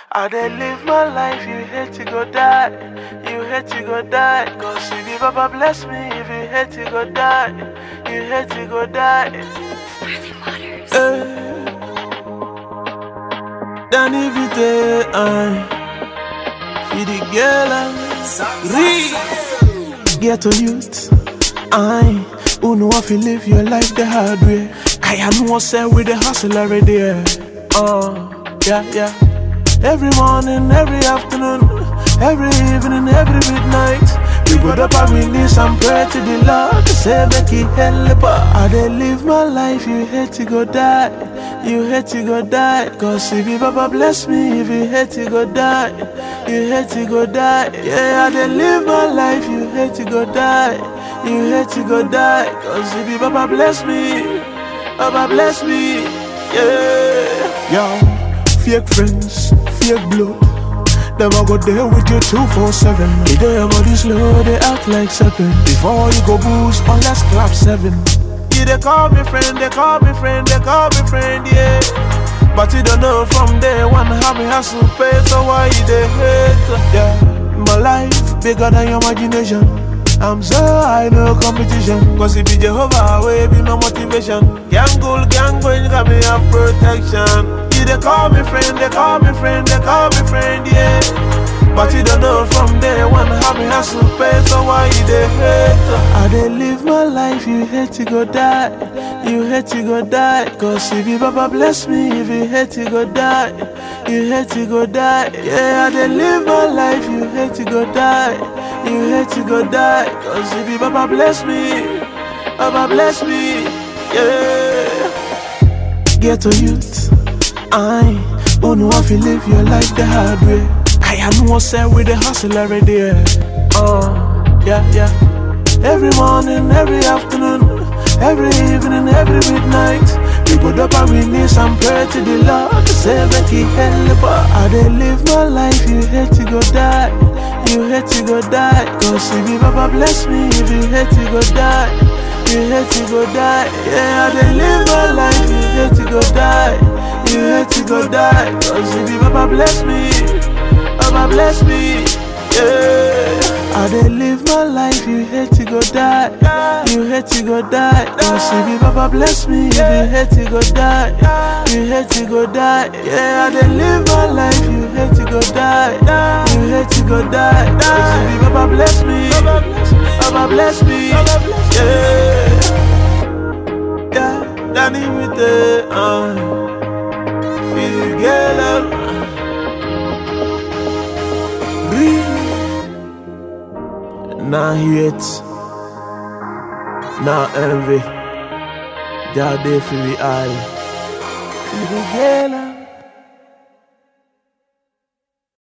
I dey live my life, you hate to go die. You hate to go die. Cause if you Baba bless me, if you hate to go die, you hate to go die. Eh. Danny Vite, I feed the girl and read. Get to youth, I who know if you live your life the hard way. Kaya know say with the hustle already. Yeah. Uh, yeah, yeah. Every morning, every afternoon, every evening, every midnight. We go up and release and pray to the Lord to say make He help us. I dey live my life, you hate to go die, you hate to go die. Cause if you Baba bless me, if you hate to go die, you hate to go die. Yeah, I dey live my life, you hate to go die, you hate to go die. Cause if you Baba bless me, Baba bless me, yeah. Yo, fake friends, fake blood. Them I go there with you 247. They do your body slow, they act like seven. Before you go boost, on let's clap seven. Yeah, they call me friend, they call me friend, they call me friend, yeah. But you don't know from day one how me hustle pay, so why you they hate? Yeah, my life bigger than your imagination. I'm so high, no competition. Cause it be Jehovah, way be my motivation. Gang goal, gang going, got me have protection. You they call me friend, they call me friend, they call me friend, yeah. But you don't know from day one how me hustle pay, so why you they hate? I dey live my life, you hate to go die, you hate to go die. Cause if you Baba bless me, if you hate to go die, you hate to go die. Yeah, I dey live my life, you hate to go die, you hate to go die. Cause if you Baba bless me, Baba bless me, yeah. Get to youth. I who know if you live your life the hard way. I know what's said with the hustle already. Yeah. Uh, yeah, yeah. Every morning, every afternoon, every evening, every midnight. We go up and release and pray to the Lord to say make He help us. I dey live my life, you hate to go die, you hate to go die. Cause if you Baba bless me, if you hate to go die, you hate to go die. Yeah, I dey live my life, you hate to go die. You hate to go die Cause if you Baba bless me Baba bless me Yeah I dey live my life You hate to go die You hate to go die Cause if you Baba bless me If you hate to go die You hate to go die Yeah I dey live my life You hate to go die You hate to go die Cause if you Baba bless me Baba bless me Yeah Yeah Danny with the uh feel girl up. Nah hate, nah envy. That day for we all. Feel the girl up.